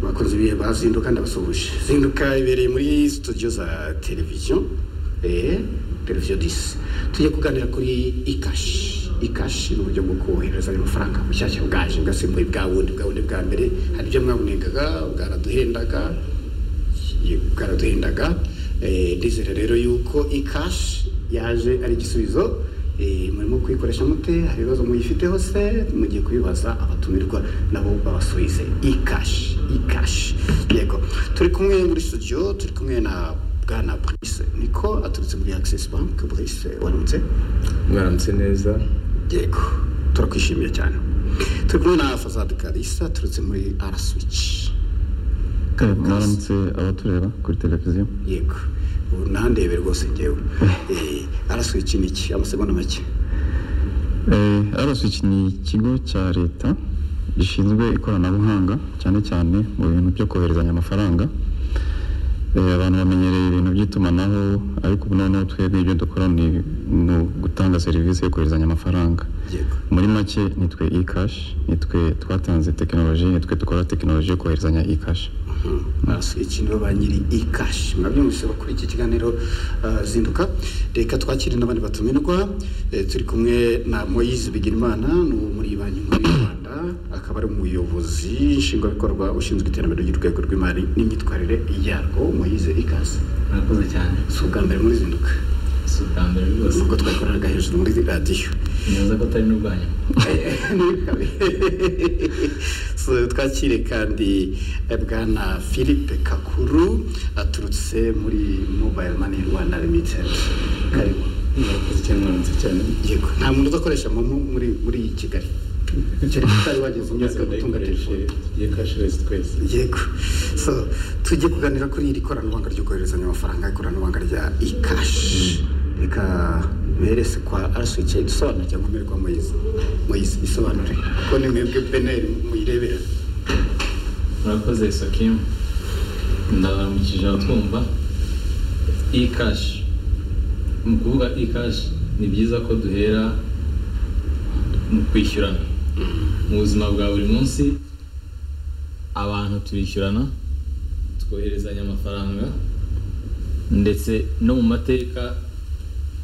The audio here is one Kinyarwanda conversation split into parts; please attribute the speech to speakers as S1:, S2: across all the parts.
S1: abakunzi b'ibihe bazinduka ndabasuhuje zinduka ibereye muri studio za televiziyo eh, televiziyo disi tujye kuganira kuri ikashi ikashi ni uburyo bwo kohereza ayo mafaranga bushyashya bwaje bwasimbuye bwa bundi bwa bundi bwa mbere hari ibyo mwabunengaga bwaraduhendaga bwaraduhendaga eh, ndizera rero yuko ikashi yaje ari igisubizo Eh, murimo kuyikoresha mute hari ibibazo muyifiteho se mugiye kubibaza abatumirwa nabo babasubize ikashi ikashi yego turi kumwe muri studio turi kumwe na bwana Brice niko aturutse muri Access Bank Brice waramutse
S2: mwaramutse neza
S1: yego turakwishimiye cyane turi kumwe na Fazad Kalisa aturutse muri R Switch
S3: mwaramutse abatureba kuri televiziyo
S1: yego ubu nandebe rwose ngewe eh R Switch ni iki amasegonda make
S3: araswiki ni ikigo cya leta gishinzwe ikoranabuhanga cyane cyane mu bintu byo koherezanya amafaranga Eh, abantu bamenyereye ibintu by'itumanaho ariko ubu noneho twebwe ibyo dukora ni ni ugutanga serivisi yo koherezanya amafaranga
S1: yego
S3: muri make nitwe ikashi nitwe twatanze tekinoloji nitwe dukora tekinoloji yo koherezanya ikashi
S1: basubiki nibo ba nyiri ikashi mwabyumvise bakuri iki kiganiro ah, zinduka reka twakire n'abandi batumirwa Eh, turi kumwe na moyize bigirimana ni uwo muri banki nkuru y'u rwanda akaba ari umuyobozi nshingwabikorwa ushinzwe iterambere ry'urwego rw'imari n'imyitwarire yarwo moyize ikaze
S4: murakoze cyane
S1: si ubwa mbere muri zinduka
S4: si ubwa mbere rwose
S1: nubwo twakoreraga hejuru muri radiyo
S4: neza ko atari n'ubwa nyuma
S1: So, twakire kandi eh, bwana philippe kakuru aturutse muri mobile money rwanda limited karimo
S4: murakoze cyane mwaramutse cyane
S1: yego nta muntu udakoresha momo muri muri iyi kigali kereka utari wageze umwaka wo gutunga telefone
S4: ye kashiresi twese
S1: yego so tujye kuganira kuri iri koranabuhanga ryo koherezanya amafaranga ikoranabuhanga rya ikashi reka berese kwa arasuwice idusobanura cyangwa mbirwa moyize moyize isobanure kuko ni mwebwe beneri muyirebera
S4: murakoze sokimu ndaramukije abatwumva ikashi mu kuvuga ikashi ni byiza ko duhera mu kwishyurana mu buzima bwa buri munsi abantu turishyurana twoherezanya amafaranga ndetse no mu mateka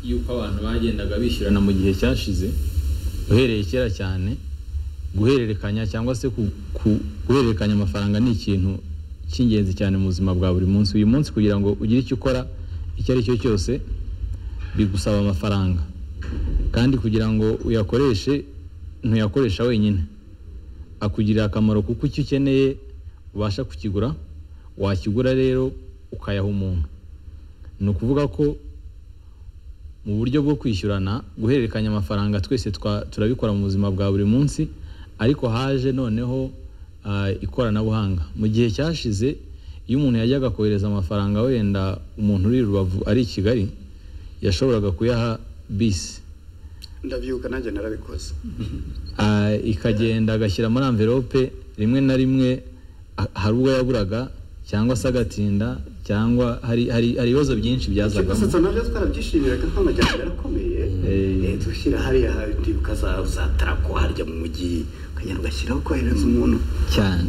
S4: y'uko abantu bagendaga bishyurana mu gihe cyashize uhereye kera cyane guhererekanya cyangwa se ku- ku- guhererekanya amafaranga ni ikintu cy'ingenzi cyane mu buzima bwa buri munsi uyu munsi kugira ngo ugire icyo ukora icyo ari cyo cyose bigusaba amafaranga kandi kugira ngo uyakoreshe ntuyakoresha wenyine akugirira akamaro kuko icyo ukeneye ubasha kukigura wakigura rero ukayaha umuntu ni ukuvuga ko mu buryo bwo kwishyurana guhererekanya amafaranga twese twa- turabikora mu buzima bwa buri munsi ariko haje noneho ah, ikoranabuhanga mu gihe cyashize iyo umuntu yajyaga kohereza amafaranga wenda umuntu uri i rubavu ari i kigali yashoboraga kuyaha bisi
S1: ndabyuka nanjye narabikoze
S4: Ah, ikagenda agashyira muri amvelope rimwe na rimwe ah, hari ubwo yaburaga cyangwa se agatinda cyangwa hari hari hari ibibazo byinshi byazagamo
S1: gusa nabyo twarabyishimiraga nk'amajyambere arakomeye
S4: Eh.
S1: Eh, dushyira hariya handi ukaza uzatarakwa harya mu mujyi ukagenda ugashyiraho kohereza umuntu
S4: cyane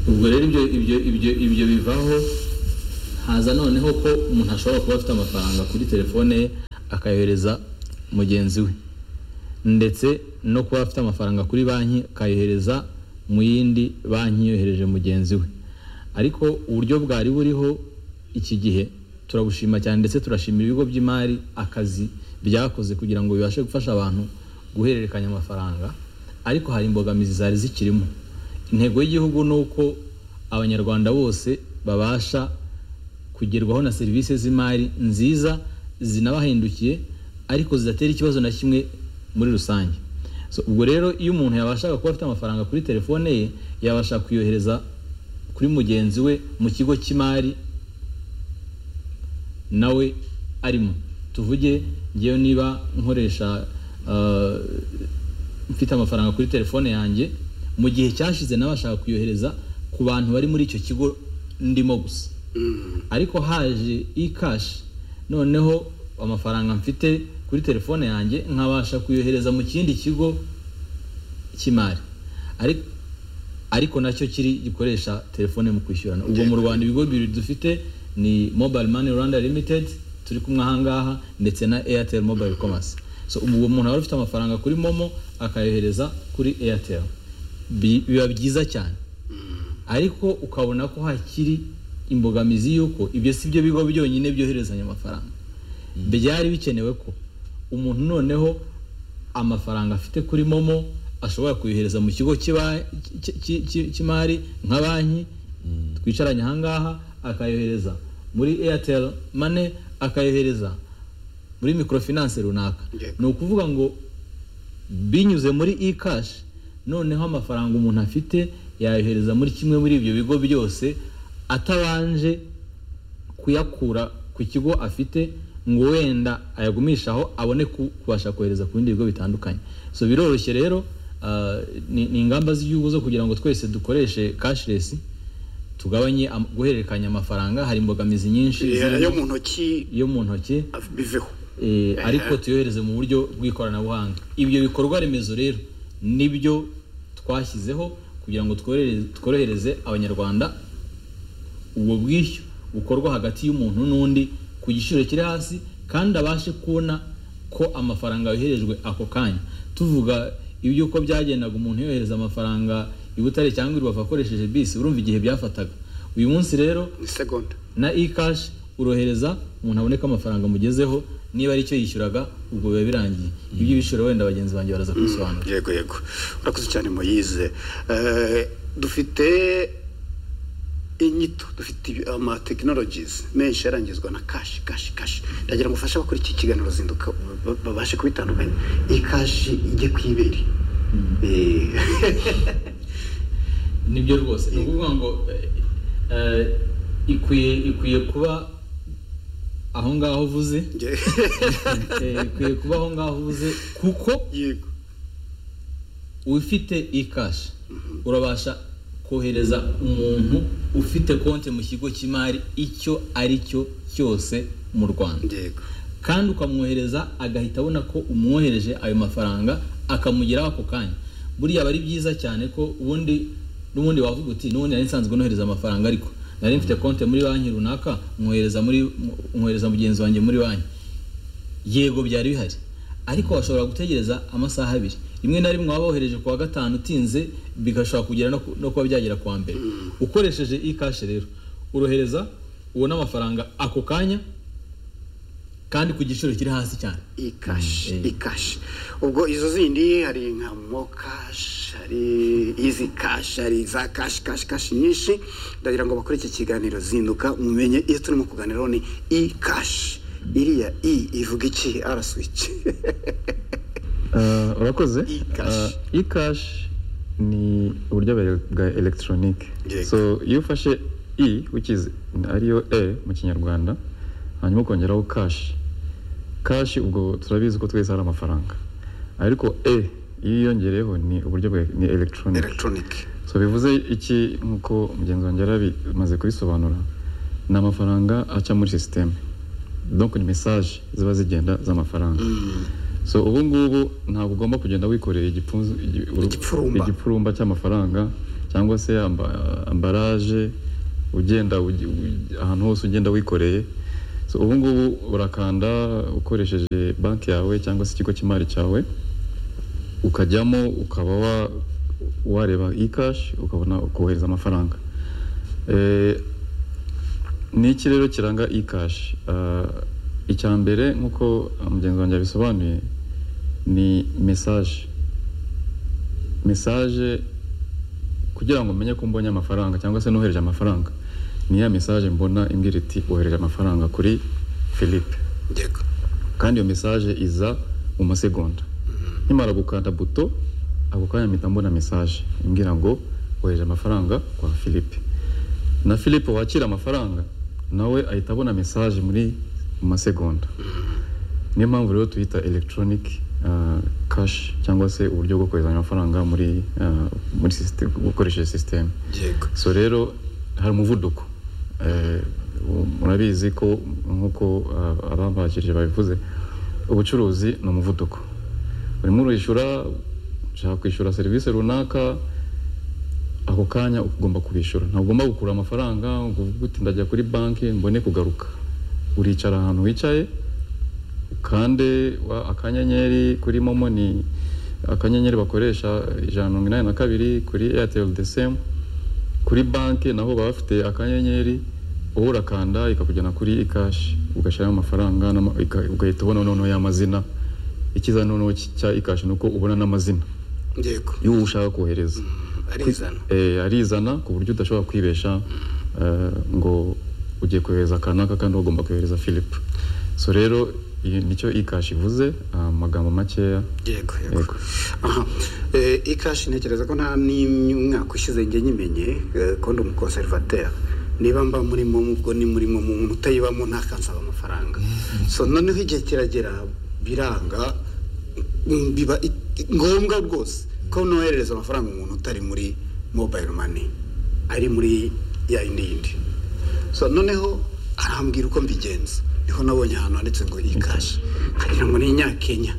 S4: ubwo rero ibyo ibyo ibyo ibyo bivaho haza noneho ko umuntu ashobora kuba afite amafaranga kuri telefone ye akayohereza mugenzi we ndetse no kuba afite amafaranga kuri banki akayohereza mu yindi banki yohereje mugenzi we ariko uburyo bwari buriho iki gihe turabushima cyane ndetse turashimira ibigo by'imari akazi byakoze kugira ngo bibashe gufasha abantu guhererekanya amafaranga ariko hari imbogamizi zari zikirimo intego y'igihugu ni uko abanyarwanda bose babasha kugerwaho na serivisi z'imari nziza zinabahindukiye ariko zidatera ikibazo na kimwe muri rusange so, ubwo rero iyo umuntu yabashaga kuba afite amafaranga kuri telefone ye yabasha kuyohereza kuri mugenzi we mu kigo cy'imari nawe arimo tuvuge ngewe niba nkoresha ah, mfite amafaranga kuri telefone yanjye mu gihe cyashize nabashaga kuyohereza ku bantu bari muri icyo kigo ndimo gusa ariko haje ikashi noneho amafaranga mfite kuri telefone yanjye nkabasha kuyohereza mu kindi kigo cy'imari ariko ariko nacyo kiri gikoresha telefone mu kwishyurana ubwo mu rwanda ibigo bibiri dufite ni mobile money rwanda limited turi kumwe ahangaha ndetse na airtel mobile commerce so uwo muntu aba afite amafaranga kuri momo akayohereza kuri airtel Bi- biba byiza cyane ariko ukabona ko hakiri imbogamizi y'uko ibyo si byo bigo byonyine byoherezanya amafaranga byari bikenewe ko umuntu noneho amafaranga afite kuri momo ashobora kuyohereza mu kigo cy'iba- cy- cy- cy- cy'imari nka banki twicaranye ahangaha akayohereza muri airtel mane akayohereza muri microfinance runaka
S1: Yego.
S4: ni ukuvuga ngo binyuze muri e cash noneho amafaranga umuntu afite yayohereza muri kimwe muri ibyo bigo byose atabanje kuyakura ku kigo afite ngo wenda ayagumishe aho abone ku- kubasha kohereza ku bindi bigo bitandukanye so biroroshye rero ah, ni ni ingamba z'igihugu zo kugira ngo twese dukoreshe cashless tugabanye am- guhererekanya amafaranga hari imbogamizi nyinshi zirimo
S1: yo mu ntoki
S4: iyo mu ntoki
S1: biveho
S4: eh, ariko tuyohereze mu buryo bw'ikoranabuhanga ibyo bikorwa remezo rero nibyo twashyizeho kugira ngo tworohereze- tworohereze abanyarwanda ubwo bwishyu bukorwa hagati y'umuntu n'undi ku giciro kiri hasi kandi abashe kubona ko amafaranga yoherejwe ako kanya tuvuga iby'uko byagendaga umuntu yohereza amafaranga i butare cyangwa i rubavu akoresheje bisi urumva igihe byafataga uyu munsi rero
S1: isegonda
S4: na e-cash urohereza umuntu aboneka amafaranga amugezeho niba ari cyo yishyuraga ubwo biba birangiye ibyo bishura wenda bagenzi banjye baraza kubisobanura
S1: yego yego urakoze cyane moyize Eh, dufite inyito dufite ibi- ama tekinolojizi menshi yarangizwa na kashi kashi kashi ndagira ngo ufashe abakora iki kiganiro zinduka ba- babashe kubitandukanya iyi kashi ijye ku ibere Eh,
S4: nibyo rwose ni ukuvuga ngo eh, eh, ikwiye ikwiye kuba aho ngaho uvuze
S1: njye-
S4: eh, ikwiye kuba aho ngaho uvuze kuko
S1: yego
S4: ufite e-cash urabasha kohereza umuntu ufite konti mu kigo cy'imari icyo ari cyo cyose mu rwanda
S1: yego
S4: kandi ukamwohereza agahita abona ko umwohereje ayo mafaranga akamugeraho ako kanya buriya aba ari byiza cyane ko ubundi n'ubundi wavuga uti n'ubundi nari nsanzwe nohereza amafaranga ariko nari mfite konti muri banki runaka mwohereza muri mwohereza mugenzi wanjye muri banki yego byari bihari ariko washobora gutegereza amasaha abiri rimwe na rimwe waba wohereje ku wa gatanu utinze bigashobora kugera no ku- no kuba byagera ku wa mbere ukoresheje e-cash rero urohereza ubona amafaranga ako kanya kandi ku giciro kiri hasi cyane
S1: ikashi
S4: Mm, eh.
S1: ikashi ubwo izo zindi hari nka mokashi hari izi kashi hari za kashi kashi kashi nyinshi ndagira ngo bakore iki kiganiro zinduka mumenye iyo turimo kuganiraho ni i kashi iriya i ivuga iki ara swici
S3: Eh, urakoze
S1: E-cash.
S3: Eh, e-cash ni uburyo bwa- bwa electronic
S1: Yego.
S3: so iyo ufashe e wikizi ariyo e mu kinyarwanda hanyuma ukongeraho cash cash ubwo turabizi ko twese hari amafaranga ariko e iyo uyongereyeho ni uburyo bwa ni electronic
S1: elegitoronike
S3: so bivuze iki nk'uko mugenzi wanjye yari abimaze kubisobanura ni amafaranga aca muri sisiteme donc ni message ziba zigenda z'amafaranga so ubu ngubu ntabwo ugomba kugenda wikoreye igipfunzo igi- uru-
S1: Igipfurumba.
S3: igipfurumba cy'amafaranga cyangwa se amba- ambaraje ugenda ugi- u- ahantu hose ugenda wikoreye so ubu ngubu urakanda ukoresheje banki yawe cyangwa se ikigo cy'imari cyawe ukajyamo ukaba wa- wareba e-cash ukabona ukohereza amafaranga Eh, ni iki rero kiranga e-cash Ah, icya mbere nk'uko mugenzi wanjye yabisobanuye ni mesaje mesaje kugira ngo menye ko mbonye amafaranga cyangwa se nohereje amafaranga ni ya mesaje mbona imbwira iti wohereje amafaranga kuri philippe
S1: yego
S3: kandi iyo mesaje iza mu masegonda nkimara gukanda buto ako kanya mpita mbona mesaje imbwira ngo wohereje amafaranga kwa philippe na philippe wakira amafaranga nawe ahita abona mesaje muri mu masegonda niyo mpamvu rero tuyita electronic uh, cash cyangwa se uburyo bwo kohereza amafaranga muri uh, muri system, ukoresheje sisiteme
S1: yego
S3: so rero hari umuvuduko Eh, u- murabizi ko nk'uko ah, abambakirije babivuze ubucuruzi ni umuvuduko urimo urishyura ushaka kwishyura serivisi runaka aho ako kanya ugomba kubishyura ntabwo ugomba gukura amafaranga ngo uvuge uti ndajya kuri banki mbone kugaruka uricara ahantu wicaye ukande wa- akanyenyeri kuri momo ni akanyenyeri bakoresha ijana na mirongo inani na kabiri kuri eyateri de semu kuri banki naho baba bafite akanyenyeri wowe urakanda ikakujyana kuri ikashi ugashyiramo amafaranga n'ama- ika- ugahita ubona noneho y'amazina ikiza noneho cya ikashi ni uko ubona n'amazina
S1: yego
S3: iyo ushaka kohereza
S1: arizana
S3: Eh, arizana ku buryo udashobora kwibesha eh, ngo ugiye kohereza akanaka kandi ugomba kohereza philip so rero iyi- nicyo ikashi ivuze amagambo makeya
S1: yego yego
S3: Yego.
S1: aha Eh, ikashi ntekereza ko nta n'umwaka ushize njye nyimenye eh, ko ndi umukonservateri niba mba murimo ubwo ni murimo mu muntu utayibamo ntakansaba amafaranga so noneho igihe kiragera biranga mm, biba i- i- ngombwa rwose ko noherereza amafaranga umuntu utari muri mobile money ari muri ya yindi yindi so noneho arambwira uko mbigenza niho nabonye ahantu handitse ngo ikashi nkagira ngo ni inyakenya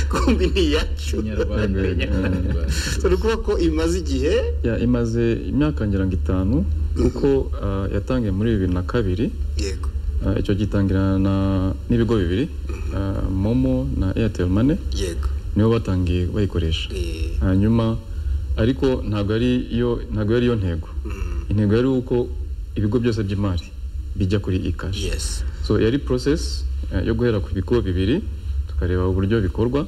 S1: kumbi ni iyacu
S4: Inyarwanda. Inyarwanda.
S1: turi kuvuga ko imaze igihe
S3: Ya, imaze imyaka ngira ngo itanu kuko ah, yatangiye muri bibiri na kabiri
S1: yego
S3: Ah, icyo gitangirana na- n'ibigo bibiri ah, momo na airtel money
S1: yego
S3: nibo batangiye bayikoresha
S1: Eh,
S3: hanyuma ariko ntabwo ari yo ntabwo yari yo ntego
S1: mm,
S3: intego yari uko ibigo byose by'imari bijya kuri ikashi
S1: yes
S3: so yari process eh, yo guhera ku bigo bibiri tukareba uburyo bikorwa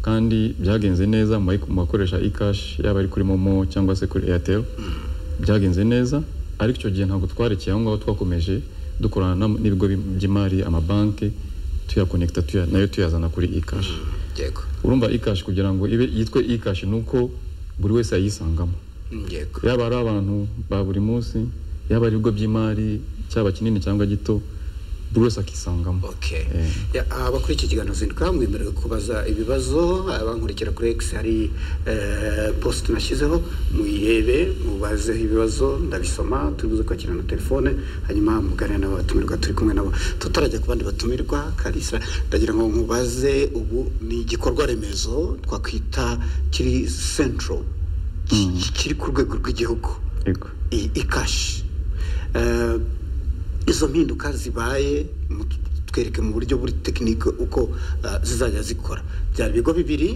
S3: kandi byagenze neza mu bayi- mu bakoresha ikashi yaba ari kuri momo cyangwa se kuri airtel byagenze neza ariko icyo gihe ntabwo twarekeye aho ngaho twakomeje dukorana na- n'ibigo bi- by'imari amabanki tuyakonekita tuya, nayo tuyazana kuri ikashi
S1: yego
S3: urumva ikashi kugira ngo ibe yitwe ikashi ni uko buri wese ayisangamo
S1: mm, yego
S3: yaba ari abantu ba buri munsi yaba ari ibigo by'imari cyaba kinini cyangwa gito buri wese akisangamo
S1: okay
S3: Eh.
S1: Ya, abakuriye iki kiganiro zinduka mwemerewe kubaza ibibazo abankurikira kuri X hari eh, post nashyizeho muyirebe mubazeho ibibazo ndabisoma turibuze kwakira na telefone hanyuma muganira nabo batumirwa turi kumwe nabo tutarajya ku bandi batumirwa karisa ndagira ngo mubaze ubu ni igikorwa remezo twakwita kiri central ki- kiri ku rwego rw'igihugu
S3: yego
S1: i- ikashi Eh, izo mpinduka zibaye mu- twereke mu buryo buri tekinike uko eh, zizajya zikora byari ibigo bibiri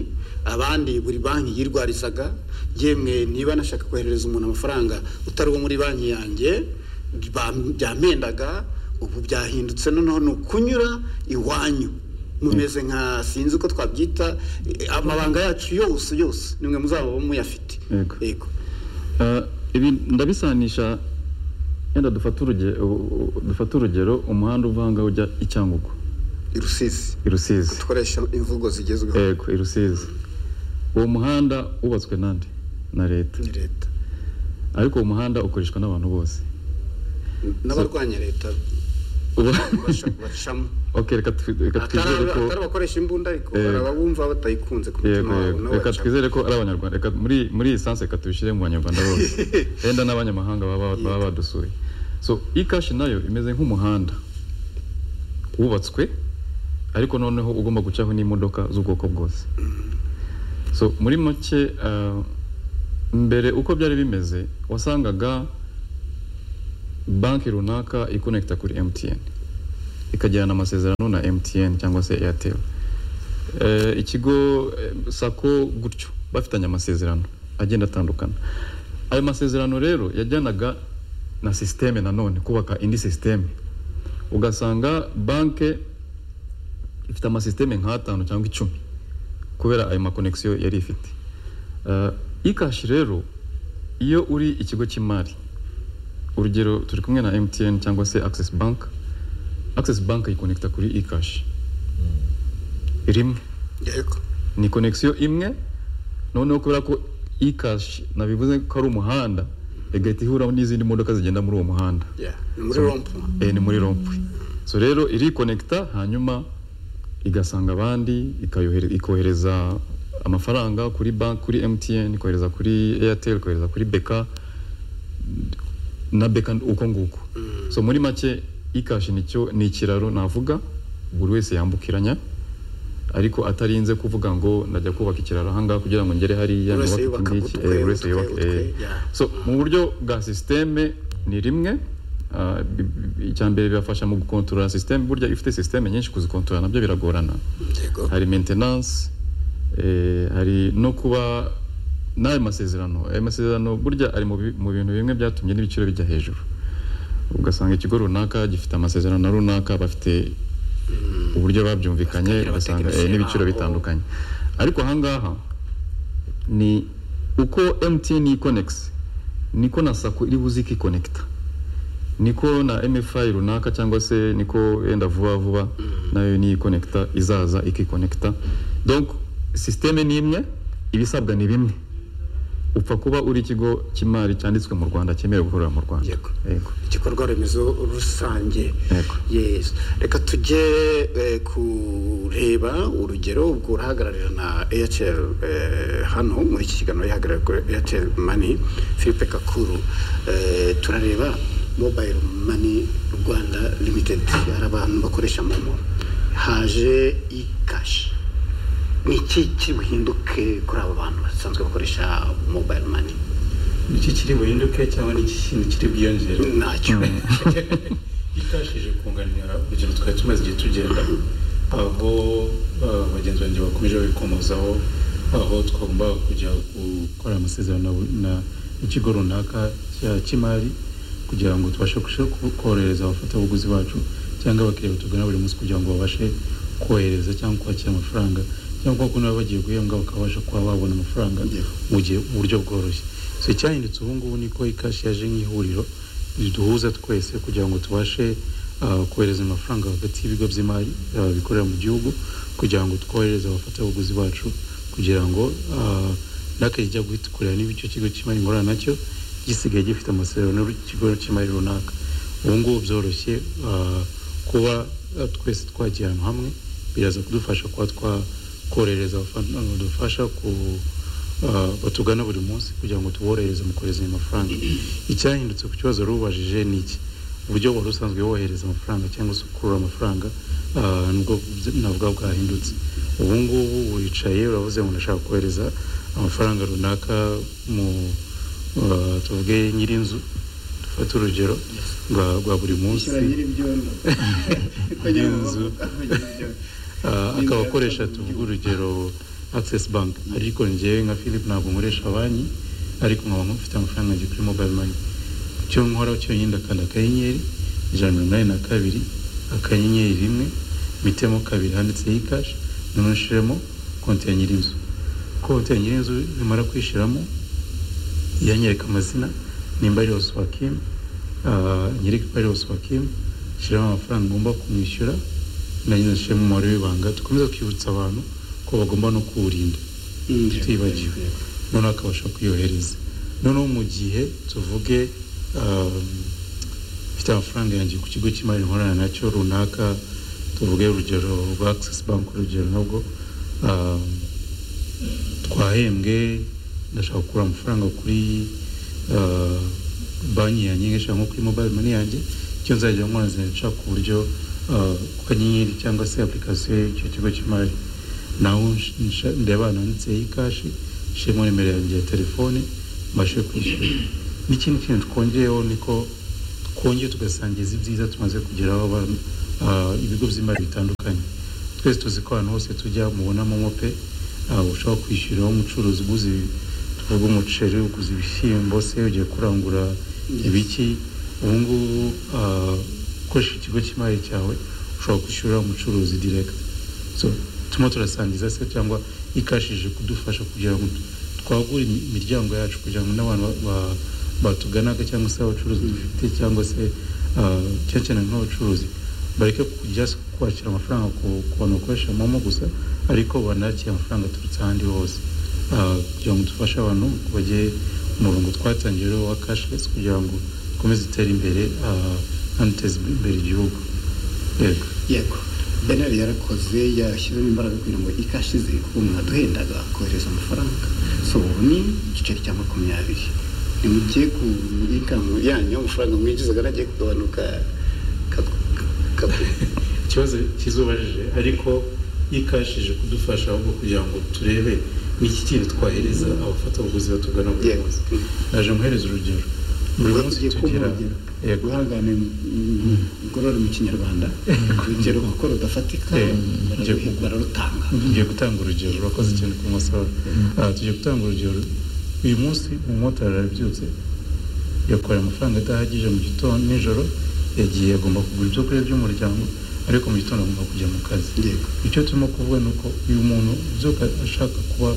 S1: abandi buri banki yirwarizaga yemwe niba nashaka koherereza umuntu amafaranga utari uwo muri banki yanjye bam- byamendaga ubu byahindutse noneho ni ukunyura iwanyu mumeze nka sinzi uko twabyita eh, amabanga yacu yose yose nimwe muzaba muyafite
S3: Yego.
S1: yego
S3: Eh, ibi ndabisanisha yenda dufate urugero dufate urugero umuhanda uva ahangaha ujya i cyangugu
S1: i rusizi
S3: i rusizi
S1: dukoresha imvugo zigezweho
S3: yego i rusizi uwo muhanda wubatswe nande na leta
S1: ni leta
S3: ariko uwo muhanda ukoreshwa n'abantu bose
S1: n'abarwanya leta babasha kubacamo
S3: ok reka twi- reka twizere
S1: atari
S3: ko
S1: atari abakoresha imbunda ariko
S3: Yego.
S1: hari ababumva batayikunze ku mutima
S3: yego
S1: wabo
S3: yego
S1: nabo
S3: reka
S1: baracamo.
S3: twizere ko ari abanyarwanda reka muri muri iyi sansi reka tubishyire mu banyarwanda bose wenda n'abanyamahanga baba baba badusuye so ikashi nayo imeze nk'umuhanda wubatswe ariko noneho ugomba gucaho n'imodoka z'ubwoko bwose so muri make ah, mbere uko byari bimeze wasangaga banki runaka ikonekita kuri MTN ikagirana amasezerano na MTN cyangwa se Airtel Eh, ikigo eh, sako gutyo bafitanye amasezerano agenda atandukana ayo masezerano rero yajyanaga na sisiteme nanone kubaka indi sisiteme ugasanga banke ifite amasisiteme nk'atanu cyangwa icumi kubera ayo makonegisiyo yari ifite Eh, ikashi rero iyo uri ikigo cy'imari urugero turi kumwe na mtn cyangwa se access bank access bank yikonekita kuri ikashi rimwe
S1: yego
S3: ni konegisiyo imwe noneho kubera ko ikashi nabivuze ko ari umuhanda igahita ihuraho n'izindi modoka zigenda muri uwo muhanda
S1: Yeah. ni muri rompu
S3: eh, ni muri rompwe so rero irikonekita hanyuma igasanga abandi ikayohere- ikohereza amafaranga kuri banki kuri mtn ikohereza kuri airtel ikohereza kuri beka na beka uko nguko so muri make ikashi nicyo ni ikiraro navuga buri wese yambukiranya ariko atarinze kuvuga ngo najya kubaka ikiraro ahangaha kugira ngo ngere hariya
S1: Buri wese
S3: nubake
S1: yubaka
S3: iki ngiki,
S1: utwe,
S3: eh, buri wese
S1: utwe,
S3: yubake,
S1: utwe,
S3: eh.
S1: yeah.
S3: so mu buryo bwa sisiteme ni rimwe ah, bi- bi- icya mbere birafasha mu gukontorora sisiteme burya ifite sisiteme nyinshi kuzikontorora nabyo biragorana
S1: yego
S3: hari maintenance eh, hari no kuba n'ayo masezerano ayo masezerano burya ari mu bi- mu bintu bimwe byatumye n'ibiciro bijya hejuru ugasanga ikigo runaka gifite amasezerano na runaka bafite uburyo babyumvikanye
S1: Bakagira
S3: ugasanga eh,
S1: abatekinisiye
S3: n'ibiciro
S1: babo.
S3: bitandukanye ariko ahangaha ni uko MTN yikonegisi niko na sako iri buze ikikonekita niko na MFI runaka cyangwa se niko yenda vuba vuba nayo niyikonekita izaza ikikonekita donc sisiteme ni imwe ibisabwa ni bimwe upfa kuba uri ikigo cy'imari cyanditswe mu Rwanda cyemerewe gukorera mu Rwanda
S1: Yego.
S3: yego
S1: igikorwa remezo rusange
S3: Yego.
S1: yes reka tujye eh, kureba urugero ubwo urahagararira na airtel eh, hano muri iki kiganiro yihagarariye kuri airtel mani philippe kakuru eh, turareba mobile mani rwanda limited hari abantu bakoresha momo haje ikashi ni iki kiri buhinduke kuri abo bantu basanzwe bakoresha mobile mani
S5: iki kiri buhinduke cyangwa n'iki kindi kiri bwiyongere
S1: ntacyo
S5: ikashije kunganira urugero twari tumaze igihe tugenda aho eh, bagenzi banjye bakomeje babikomozaho aho twagombaga kujya gukora amasezerano na bu- na ikigo runaka cya- cy'imari kugira ngo tubashe kurushaho ku- korohereza abafatabuguzi bacu cyangwa abakiriya batugana buri munsi kugira ngo babashe kohereza cyangwa kwakira amafaranga cyangwa kuko nabo bagiye guhembwa bakabasha kuba babona amafaranga
S1: Yeah.
S5: mu gihe mu buryo bworoshye so icyahindutse ubu ngubu ni ko ikashi yaje nk'ihuriro riduhuza twese kugira ngo tubashe ah, kohereza amafaranga hagati y'ibigo by'imari ah, bikorera mu gihugu kugira ngo twohereze abafatabuguzi bacu kugira ngo ah, nakajya gukurira niba icyo kigo cy'imari ngorana nacyo gisigaye gifite amasezerano n'ikigo cy'imari runaka ubu ngubu byoroshye ah, kuba ah, twese twagiye ahantu hamwe biraza kudufasha kuba twakorohereza abadufasha ku ah, batugana buri munsi kugira ngo tuborohereze mu kohereza ayo mafaranga icyahindutse ku kibazo rubajije ni iki uburyo wari usanzwe wohereza amafaranga cyangwa se ukurura amafaranga ah, nibwo bz- navuga bwahindutse ubu ngubu wicaye uravuze ngo ndashaka kohereza amafaranga runaka mu ah, tuvuge nyir'inzu dufate urugero rwa rwa buri munsi Inzu. Ah, akaba akoresha tuvuga urugero access bank ariko njyewe nka philip ntabwo nkoresha banki ariko nkaba mfite amafaranga yanjye kuri mobile money icyo nkora cyonyine ndakanda akanyenyeri ijana na mirongo inani na kabiri akanyenyeri rimwe mitemo kabiri handitseho ikashi noneho nshiremo konti ya nyirinzu konti ya nyirinzu nimara kwishyiramo yanyereka amazina nimba ari Oswakim ah, nyereka ko ari Oswakim shyiramo amafaranga ngomba kumwishyura na nyine nshyiremo umubare w'ibanga dukomeza kwibutsa abantu ko bagomba no kuwurinda tutibagiwe noneho akabasha kuyohereza noneho mu gihe tuvuge um, mfite amafaranga yanjye ku kigo cy'imari nkorana nacyo runaka tuvuge urugero rwa access bank urugero nabwo um, twahembwe ndashaka gukura amafaranga kuri ah, banki yanjye ngashaka nko kuri mobile money yanjye icyo nzajya nkora nzajya ku buryo ah, ku kanyenyeri cyangwa se application y'icyo kigo cy'imari naho nsh- nsh- ndeba ahantu handitseho ikashi nshiremo nimero yanjye ya telefone mbashe kwishyura n'ikindi kintu twongeyeho niko twongeye tugasangiza ibyiza tumaze kugeraho abantu ah, ibigo by'imari bitandukanye twese tuzi ko ahantu hose tujya mubona momo pe ah, ushobora kwishyuriraho umucuruzi uguze ibi- tuvuga umuceri uguze ibishyimbo se ugiye kurangura ibiki ubu ngubu ah, ukoresha ikigo cy'imari cyawe ushobora kwishyurira umucuruzi direct so turimo turasangiza se cyangwa ikashije kudufasha kugira ngo twagure imi- imiryango yacu kugira ngo n'abantu ba- ba- batuganaga cyangwa se abacuruzi dufite cyangwa se ah, cyane cyane nk'abacuruzi bareke kujya s- kwakira amafaranga ku ku bantu bakoresha momo gusa ariko banakira amafaranga aturutse ahandi hose Ah, kugira ngo dufashe abantu bajye umurongo twatangiye rero wa cashless kugira ngo dukomeze itere imbere ah, kandi duteze imbere igihugu yego
S1: yego beneri yarakoze yashyizemo imbaraga kugira ngo ikashize kuko mwaduhendaga kohereza amafaranga so ubu ni igiceri cya makumyabiri ntimugiye ku ikamo yanyu amafaranga mwinjizaga nagiye kugabanuka ka- ka- ka-
S5: ikibazo kizubajije ariko ikashije kudufasha ahubwo kugira ngo turebe n'iki kintu twahereza abafatabuguzi batugana buri
S1: Yego.
S5: munsi naje muhereza urugero buri munsi
S1: Ugiye
S5: tugira
S1: kumpa urugero.
S5: yego
S1: guhangana ngorore mu kinyarwanda urugero kuko rudafatika
S5: Eh,
S1: bararu-
S5: ngiye kugu-
S1: bararutanga
S5: tugiye gutanga urugero urakoze cyane ku musoro tugiye gutanga urugero uyu munsi umumotari arabyutse yakoreye amafaranga adahagije mu gitondo nijoro yagiye agomba kugura ibyo kurya by'umuryango ariko mu gitondo agomba kujya mu kazi
S1: Yego.
S5: icyo turimo kuvuga ni uko uyu muntu ubyuka ashaka kuba